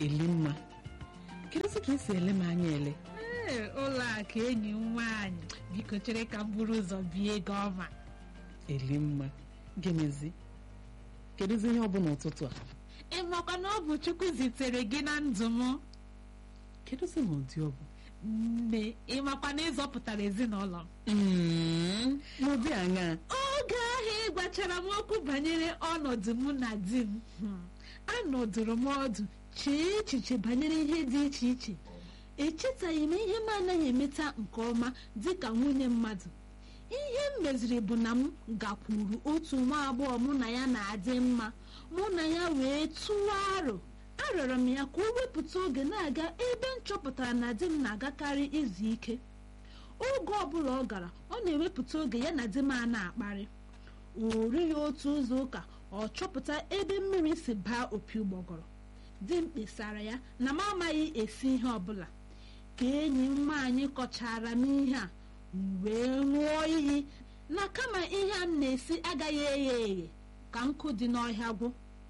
elimma kedụzi ka esi ele m anya ele ee ụlọ akụ enyi m nwaanyị biko chere ka m buru ụzọ bie ego ọma elimma gemezi kedụzi ihe ọ bụ n'ụtụtụ a ị makwa na ọ bụ chukwu zitere gị na ndụ m kedụzi ma ụdị ọ bụ nne ị makwa na ịzọpụtara ezinụlọ m Mm, n'ụdị aṅaa oge ahụ ị gwachara m okwu banyere ọnọdụ mụ na di m hmm, anọdụrụ m ọdụ chee echiche banyere ihe dị iche iche echetaghị m ihe m anaghị emeta nke ọma dịka nwunye mmadụ ihe m meziri bụ na m gakwuru otu nwa agbọghọ mụ na ya na-adị mma mụ na ya wee tụwa aro arịọrọ m ya ka o wepụta oge na-aga ebe m chọpụtara na di m na-agakarị izu ike oge ọbụla ọ gara ọ na-ewepụta oge ya na di m a na-akparị o righị otu ụzọ ụka ọ chọpụta ebe mmiri si baa opi ụgbọgọrọ di m kpesara ya na m amaghị esi ihe ọbụla ka enyi m nwaanyị kọchara m ihe a m wee ṅụọ iyi na kama ihe a m na-esi agaghị eghe eghe ka nkụ dị n'ọhịa gwụ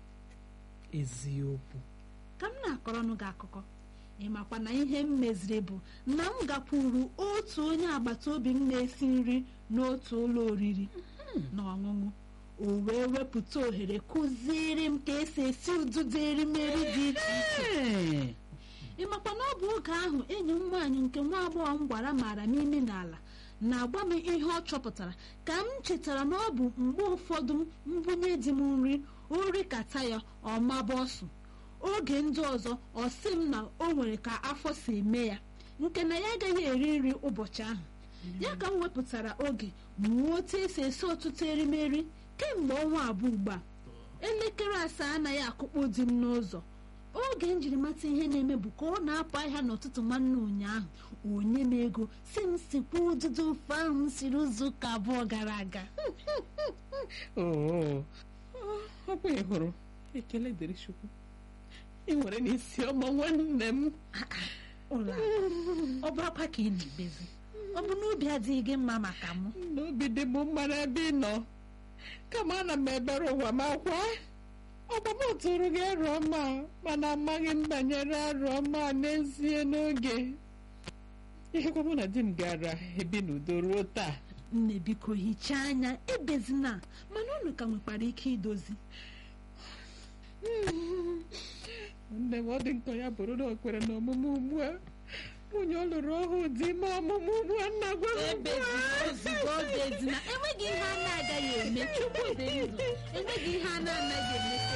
eziokwu ka m na-akọrọnụ gị akụkọ ị makwa na ihe m meziri bụ na m gakwuru otu onye agbata obi m na-esi nri n'otu ụlọ oriri na ọṅụṅụ o wee wepụta ohere kụziere m ka esi esi ụdịdị erimeri dị iche iche Ee, ị makwa na ọ bụ oge ahụ enyi m nwaanyị nke nwa agbọghọ m gwara maara m imi n'ala na-agwa m ihe ọ chọpụtara ka m chetara na ọ bụ mgbe ụfọdụ mbunye di m nri ori kata ya ọ maba ọsụ oge ndị ọzọ ọ sị m na o nwere ka afọ si eme ya nke na ya agaghị eri nri ụbọchị ahụ ya ka m wepụtara oge mụọ otu esi esi ọtụtụ erimeri kemgbe ọnwa abụọ ugbu a elekere asaa anaghị akụkpọ di m n'ụzọ oge m jiri mata ihe na-eme bụ ka ọ na-apụ ahịa n'ụtụtụ nwanne ụnyaahụ onye m ego si m sikwa ụdịdị ofe ahụ m siri ụzọ ụka abụọ gara aga oo ọkwa ị hụrụ ekele dịrị chukwu ị nwere n'isi ọma nwanne m ụlọ ọ bụ akwa ka ị na-ebezi ọ bụ n'obi adịghị gị mma maka mụ n'obi dị m mma n'ebe ị nọ kama ana m ebere ụwa m akwa ọgbam tụrụ gị arụ ọma mana amaghị m banyere arụ ọma a n'ezie n'oge ihekwa mụ na di m gara ebi n'udo ruo taa nne biko hichaa anya ebezina mana unu ka nwekwara ike idozi nne m ọ dị nkọ ya bụrụ na o kwere na ọmụmụ ugbu a nwunye ọ lụrụ ọhụụ dị ime ọmụmụ ugbu a nna gwa m ugbu a. ebezina ozugbo obezina enweghị ihe a na-agaghị eme chukwu dị ndụ enweghị ihe a na-anaghị eme